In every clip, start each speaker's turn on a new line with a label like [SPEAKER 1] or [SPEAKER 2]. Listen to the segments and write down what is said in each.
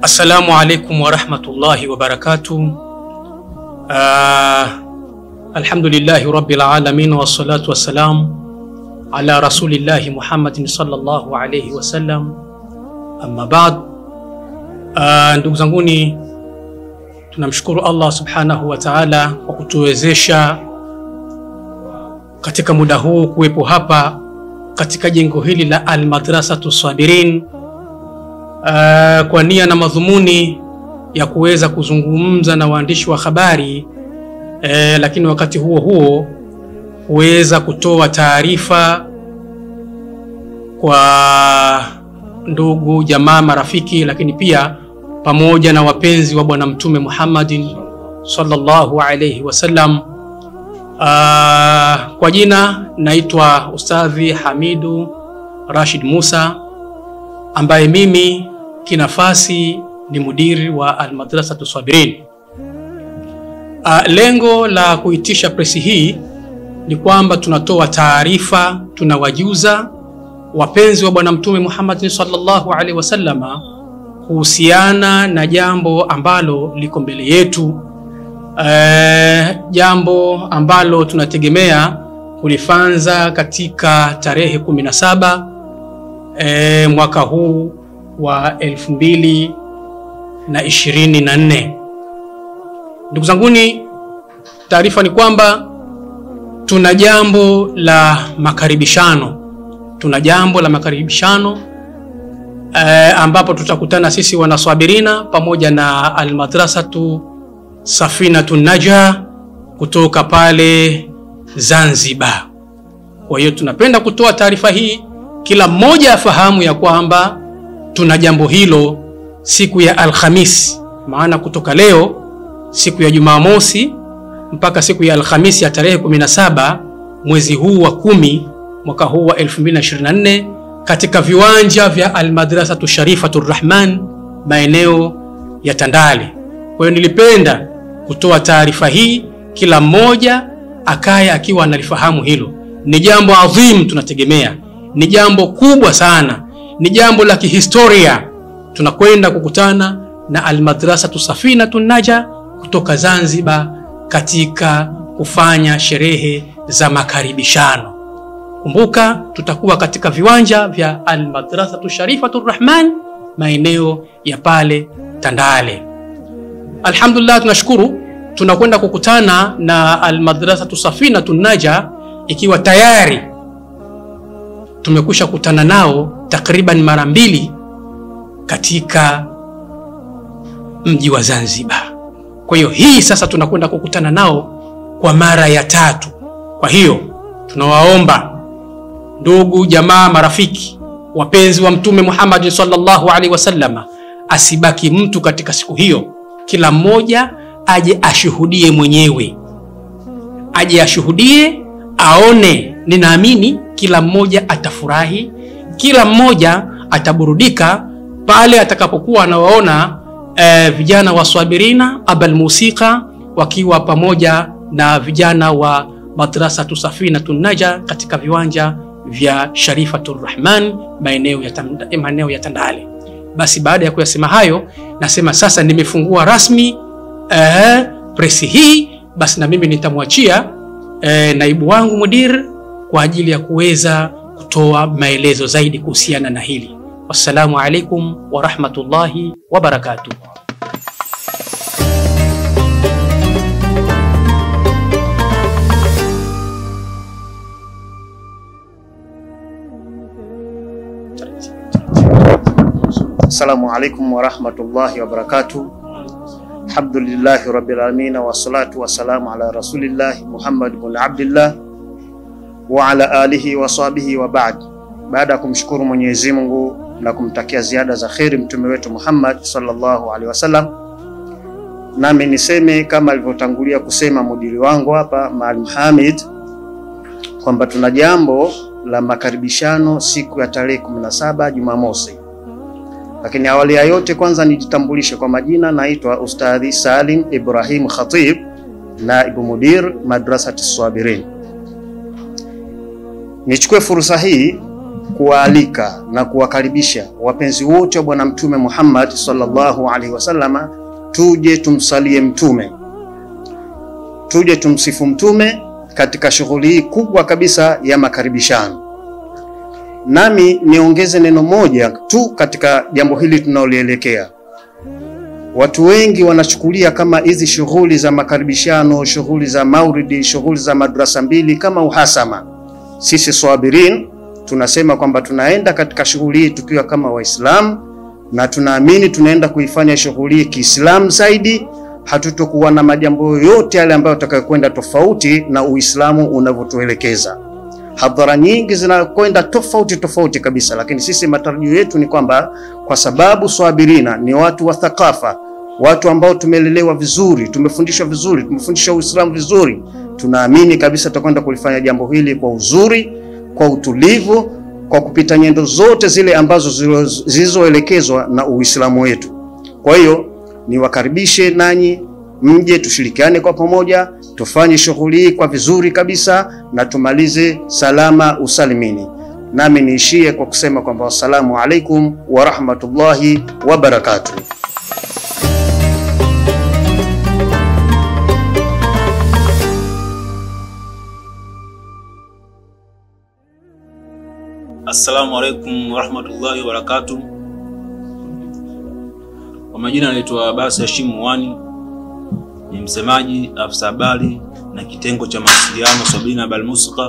[SPEAKER 1] Assalamu alaikum warahmatullahi wabarakatuh. Uh, alhamdulillahi rabbil alamin wassalatu wassalam ala rasulillahi Muhammadin sallallahu alayhi wasallam, amma ba'd. Uh, ndugu zanguni, tunamshukuru Allah subhanahu wa ta'ala kwa kutuwezesha katika muda huu kuwepo hapa katika jengo hili la Almadrasatu Sabirin uh, kwa nia na madhumuni ya kuweza kuzungumza na waandishi wa habari uh, lakini wakati huo huo kuweza kutoa taarifa kwa ndugu jamaa, marafiki, lakini pia pamoja na wapenzi wa Bwana Mtume Muhammadin sallallahu alayhi wasallam. Uh, kwa jina naitwa Ustadhi Hamidu Rashid Musa ambaye mimi kinafasi ni mudiri wa Almadrasatu Sabirin. Uh, lengo la kuitisha presi hii ni kwamba tunatoa taarifa, tunawajuza wapenzi wa Bwana Mtume Muhammad sallallahu alaihi wasallama kuhusiana na jambo ambalo liko mbele yetu. Uh, jambo ambalo tunategemea kulifanza katika tarehe 17 E, mwaka huu wa elfu mbili na ishirini na nne. Ndugu zanguni, taarifa ni kwamba tuna jambo la makaribishano, tuna jambo la makaribishano e, ambapo tutakutana sisi wanaswabirina pamoja na Almadrasatu Safinatu Naja kutoka pale Zanzibar. Kwa hiyo tunapenda kutoa taarifa hii kila mmoja afahamu ya kwamba tuna jambo hilo siku ya Alhamisi, maana kutoka leo siku ya Jumamosi mpaka siku ya Alhamisi ya tarehe 17 mwezi huu wa kumi mwaka huu wa 2024 katika viwanja vya Almadrasatu Sharifatu Rahman maeneo ya Tandale. Kwa hiyo nilipenda kutoa taarifa hii, kila mmoja akaye akiwa analifahamu hilo. Ni jambo adhim tunategemea ni jambo kubwa sana, ni jambo la kihistoria. Tunakwenda kukutana na Almadrasatu Safinatu Naja kutoka Zanzibar katika kufanya sherehe za makaribishano. Kumbuka, tutakuwa katika viwanja vya Almadrasatu Sharifatu Rahman maeneo ya pale Tandale. Alhamdulillah, tunashukuru tunakwenda kukutana na Almadrasatu Safinatu Naja ikiwa tayari tumekwisha kutana nao takriban mara mbili katika mji wa Zanzibar. Kwa hiyo hii sasa tunakwenda kukutana nao kwa mara ya tatu. Kwa hiyo tunawaomba ndugu, jamaa, marafiki, wapenzi wa Mtume Muhammad sallallahu alaihi wasallama, asibaki mtu katika siku hiyo. Kila mmoja aje ashuhudie mwenyewe, aje ashuhudie, aone. Ninaamini kila mmoja atafurahi, kila mmoja ataburudika pale atakapokuwa anawaona e, vijana wa Swabirina abal musika wakiwa pamoja na vijana wa Madrasatu Safinatu Naja katika viwanja vya Sharifatu Rahman maeneo ya, maeneo ya Tandale. Basi baada ya kuyasema hayo, nasema sasa nimefungua rasmi e, presi hii. Basi na mimi nitamwachia e, naibu wangu mudir kwa ajili ya kuweza kutoa maelezo zaidi kuhusiana na hili. Wassalamu alaikum warahmatullahi wabarakatuh.
[SPEAKER 2] Assalamu alaikum warahmatullahi wabarakatuh. Alhamdulillahi rabbil alamin wassalatu wassalamu ala rasulillahi Muhammad bin Abdillah wa ala alihi wa sahbihi wa ba'd. Baada ya kumshukuru Mwenyezi Mungu na kumtakia ziada za kheri mtume wetu Muhammad sallallahu alaihi wasallam, nami niseme kama alivyotangulia kusema mudiri wangu hapa Maalim Hamid kwamba tuna jambo la makaribishano siku ya tarehe 17 Jumamosi. Lakini awali ya yote, kwanza nijitambulishe kwa majina, naitwa Ustadhi Salim Ibrahim Khatib, naibu mudir Madrasati Sabirin. Nichukue fursa hii kuwaalika na kuwakaribisha wapenzi wote wa Bwana Mtume Muhammad sallallahu alaihi wasallama, tuje tumsalie Mtume, tuje tumsifu Mtume katika shughuli hii kubwa kabisa ya makaribishano. Nami niongeze neno moja tu katika jambo hili tunalolielekea. Watu wengi wanachukulia kama hizi shughuli za makaribishano, shughuli za mauridi, shughuli za madrasa mbili kama uhasama. Sisi Swabirin tunasema kwamba tunaenda katika shughuli hii tukiwa kama Waislamu na tunaamini tunaenda kuifanya shughuli hii Kiislamu zaidi. Hatutokuwa na majambo yoyote yale ambayo tutakayokwenda tofauti na Uislamu unavyotuelekeza. Hadhara nyingi zinakwenda tofauti tofauti kabisa, lakini sisi matarajio yetu ni kwamba kwa sababu Swabirina ni watu wa thakafa, watu ambao tumelelewa vizuri, tumefundishwa vizuri, tumefundishwa Uislamu vizuri, tunaamini kabisa tutakwenda kulifanya jambo hili kwa uzuri, kwa utulivu, kwa kupita nyendo zote zile ambazo zilizoelekezwa na Uislamu wetu. Kwa hiyo niwakaribishe nanyi mje tushirikiane kwa pamoja, tufanye shughuli hii kwa vizuri kabisa na tumalize salama usalimini. Nami niishie kwa kusema kwamba wassalamu alaikum wa rahmatullahi wa barakatuh.
[SPEAKER 3] Assalamu alaikum warahmatullahi wabarakatuh. Kwa majina anaitwa Abasi Hashim Mwani, ni msemaji afisa habari na kitengo cha mawasiliano Swabirina Balmusqa.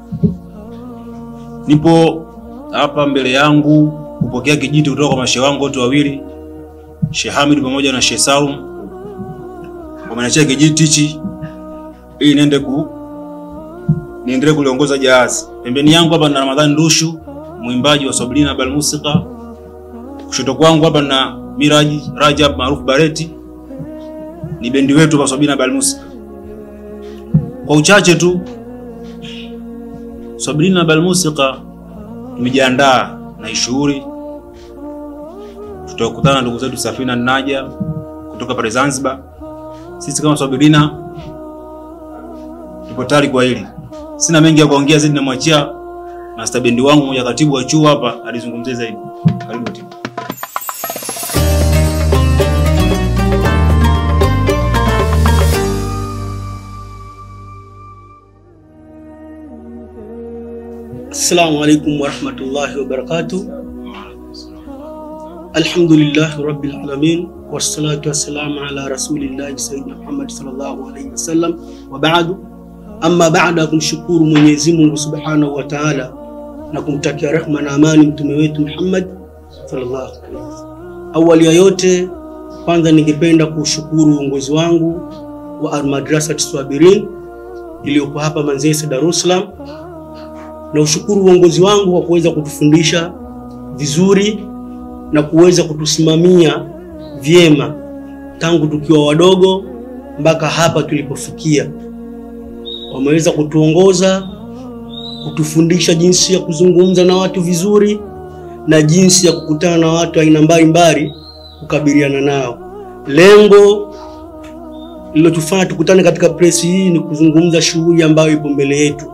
[SPEAKER 3] Nipo hapa mbele yangu kupokea kijiti kutoka kwa mashehe wangu wote wawili, Sheikh Hamid pamoja na Sheikh Salum. Wameniachia kijiti hichi ili niende ku niendelee kuliongoza jahazi. Pembeni yangu hapa na Ramadhani Ndushu, mwimbaji wa Swabirina Balmusqa. Kushoto kwangu hapa na Miraji Rajab maarufu Bareti, ni bendi wetu kwa Swabirina Balmusqa. Kwa uchache tu, Swabirina Balmusqa tumejiandaa na hii shughuli. Tutakutana na ndugu zetu Safina Naja kutoka pale Zanzibar. Sisi kama Swabirina tupo tayari kwa hili. Sina mengi ya kuongea zaidi, namwachia master bendi wangu mmoja, katibu wa chuo hapa, alizungumzia zaidi. Karibu timu.
[SPEAKER 1] Assalamu alaikum warahmatullahi wabarakatuh. Alhamdulillahi rabbil alamin wassalatu wassalamu ala rasulillahi sayyidina Muhammad sallallahu alaihi wasallam wa ba'du. Amma baada ya kumshukuru Mwenyezi Mungu subhanahu wa ta'ala na kumtakia rehma na amani mtume wetu Muhammad sallallahu alaihi wasallam. Awali ya yote, kwanza ningependa kushukuru uongozi wangu wa Almadrasat Swabirin iliyopo hapa Manzese, Dar es Salaam na ushukuru uongozi wangu kwa kuweza kutufundisha vizuri na kuweza kutusimamia vyema tangu tukiwa wadogo mpaka hapa tulipofikia. Wameweza kutuongoza, kutufundisha jinsi ya kuzungumza na watu vizuri na jinsi ya kukutana na watu aina mbalimbali, kukabiliana nao. Lengo lilotufanya tukutane katika presi hii ni kuzungumza shughuli ambayo ipo mbele yetu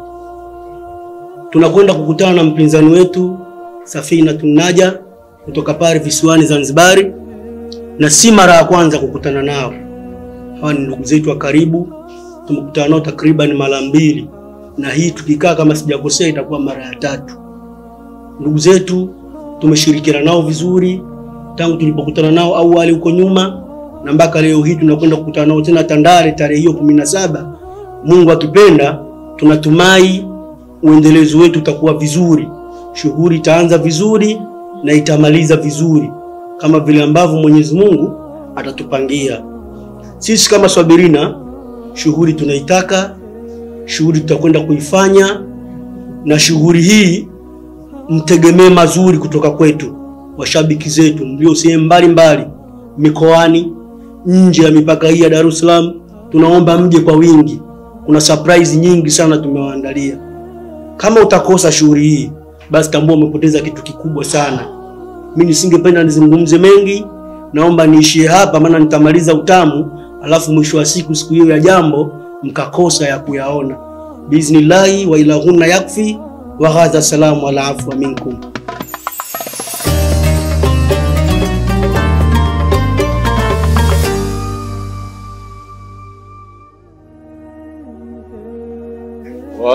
[SPEAKER 1] tunakwenda kukutana na mpinzani wetu Safina Tunaja kutoka pale visiwani Zanzibari, na si mara ya kwanza kukutana nao. Hawa ni ndugu zetu wa karibu, tumekutana nao takriban mara mbili, na hii tukikaa kama sijakosea itakuwa mara ya tatu. Ndugu zetu tumeshirikiana nao vizuri tangu tulipokutana nao awali huko nyuma, na mpaka leo hii tunakwenda kukutana nao tena Tandale tarehe hiyo kumi na saba. Mungu akipenda, tunatumai uendelezo wetu utakuwa vizuri, shughuli itaanza vizuri na itamaliza vizuri kama vile ambavyo Mwenyezi Mungu atatupangia. Sisi kama Swabirina, shughuli tunaitaka, shughuli tutakwenda kuifanya, na shughuli hii mtegemee mazuri kutoka kwetu, washabiki zetu mlio sehemu mbalimbali, mikoani, nje ya mipaka hii ya Dar es Salaam. Tunaomba mje kwa wingi, kuna surprise nyingi sana tumewaandalia. Kama utakosa shughuli hii, basi tambua umepoteza kitu kikubwa sana. Mimi nisingependa nizungumze mengi, naomba niishie hapa, maana nitamaliza utamu, alafu mwisho wa siku, siku hiyo ya jambo, mkakosa ya kuyaona. Biiznillahi wa ilahunna yakfi wa hadha, salamu ala afwa minkum.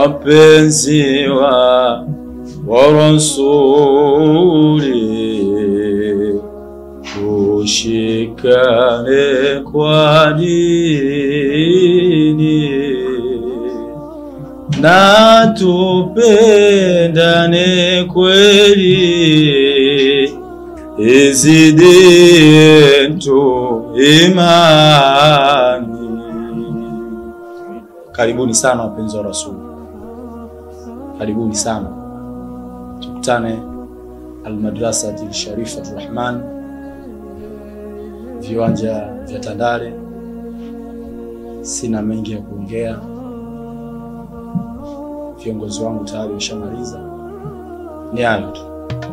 [SPEAKER 3] wapenzi wa wa rasuli tushikane kwa dini na tupendane kweli izidi yetu imani. Karibuni sana wapenzi wa Rasuli, karibuni sana, tukutane Almadrasati Sharifatu Rahman, viwanja vya Tandale. Sina mengi ya kuongea, viongozi wangu tayari wameshamaliza. Ni hayo tu.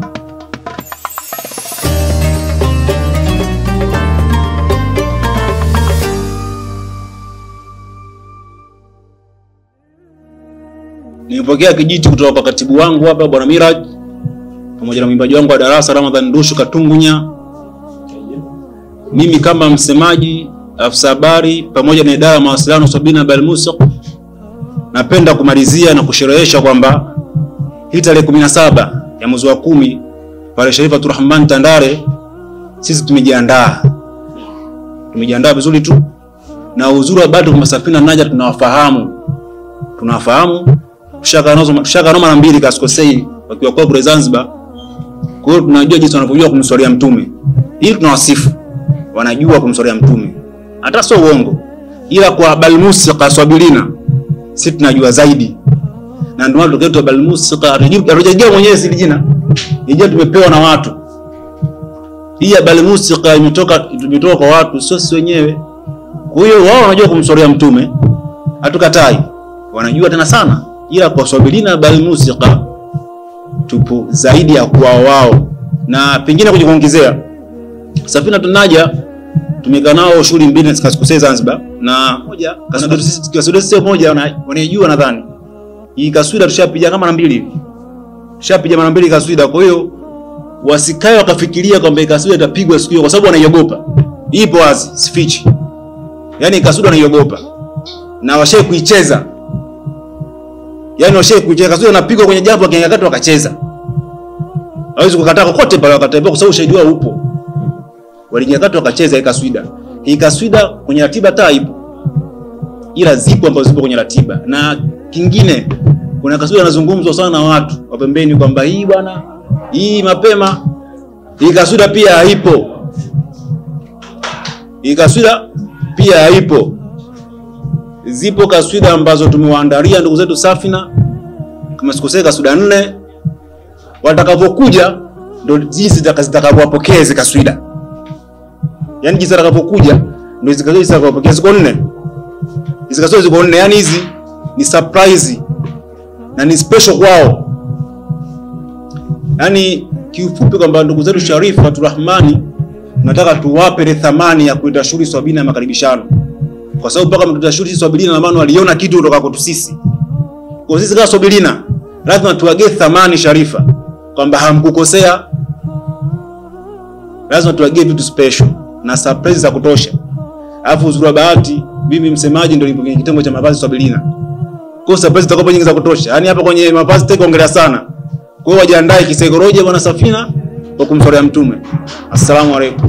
[SPEAKER 3] Nilipokea kijiti kutoka kwa katibu wangu hapa bwana Miraj pamoja na mwimbaji wangu wa darasa Ramadhan Ndushu Katungunya. Mimi kama msemaji, afisa habari pamoja na idara ya mawasiliano Sabina Balmusiq, napenda kumalizia na kusherehesha kwamba hii tarehe 17 ya mwezi wa kumi pale Sharifatu Rahman Tandale, sisi tumejiandaa, tumejiandaa vizuri tu, na uzuri wa bado kwa Safina Naja tunawafahamu, tunawafahamu tushaka nazo tushaka noma mara mbili kasikosei wakiwa kwa kule Zanzibar. Kwa hiyo tunajua jinsi wanavyojua kumswalia mtume. Hii tunawasifu. Wanajua kumswalia mtume. Hata sio uongo. Ila kwa balmusiqa swabilina sisi tunajua zaidi. Na ndio maana tukaitwa balmusiqa hatujajua mwenyewe si jina. Ni jina tumepewa na watu. Hii ya balmusiqa imetoka imetoka kwa watu sio sisi wenyewe. Kwa hiyo wao wanajua kumswalia mtume. Hatukatai. Wanajua tena sana ila kwa swabilina bal musiqa tupo zaidi ya kwa wao, na pengine kuja kuongezea Safina tunaja tumekaa nao shughuli mbili kasikosei Zanzibar, na moja kaswida sio moja wanaijua nadhani hii kaswida tushapiga kama mara mbili hivi, tushapiga mara mbili kaswida. Kwa hiyo wasikae wakafikiria kwamba kaswida itapigwa siku hiyo, kwa sababu wanaiogopa. Ipo wazi, sifichi, yani kaswida wanaiogopa na washai kuicheza Yaani washe kucheza kaswida anapigwa kwenye jambo akiangakata wakacheza. Hawezi kukataa kokote pale wakatembea kwa sababu ushahidi wao upo. Walinyakata wakacheza hii kaswida. Hii kaswida kwenye ratiba taa ipo. Ila zipo ambazo zipo kwenye ratiba. Na kingine kuna kaswida inazungumzwa sana na watu wa pembeni kwamba hii bwana hii mapema hii kaswida pia haipo. Hii kaswida pia haipo zipo kaswida ambazo tumewaandalia ndugu zetu Safina, kama sikosei, kaswida nne. Watakavyokuja ndo jinsi zitakavyowapokea hizo kaswida, yani jinsi watakavyokuja ndo zitakavyowapokea. Ziko nne hizo kaswida, ziko nne, yani hizi ni surprise na ni special kwao, yani kiufupi kwamba ndugu zetu Sharifu Faturahmani tunataka tuwape ile thamani ya kuita shughuli sabini ya makaribishano kwa sababu mpaka mtutashuti Swabilina na maana waliona kitu kutoka kwetu sisi. Kwa sisi kama Swabilina lazima tuwagee thamani Sharifa kwamba hamkukosea, lazima tuwagee vitu special na surprise za kutosha. Alafu uzuri wa bahati, mimi msemaji ndio nipo kwenye kitengo cha mavazi Swabilina, kwa surprise zitakuwa nyingi za kutosha. Yani hapa kwenye mavazi take ongelea sana. Kwa hiyo wajiandae kisaikolojia, bwana Safina, kwa kumswalia Mtume. Assalamu alaikum.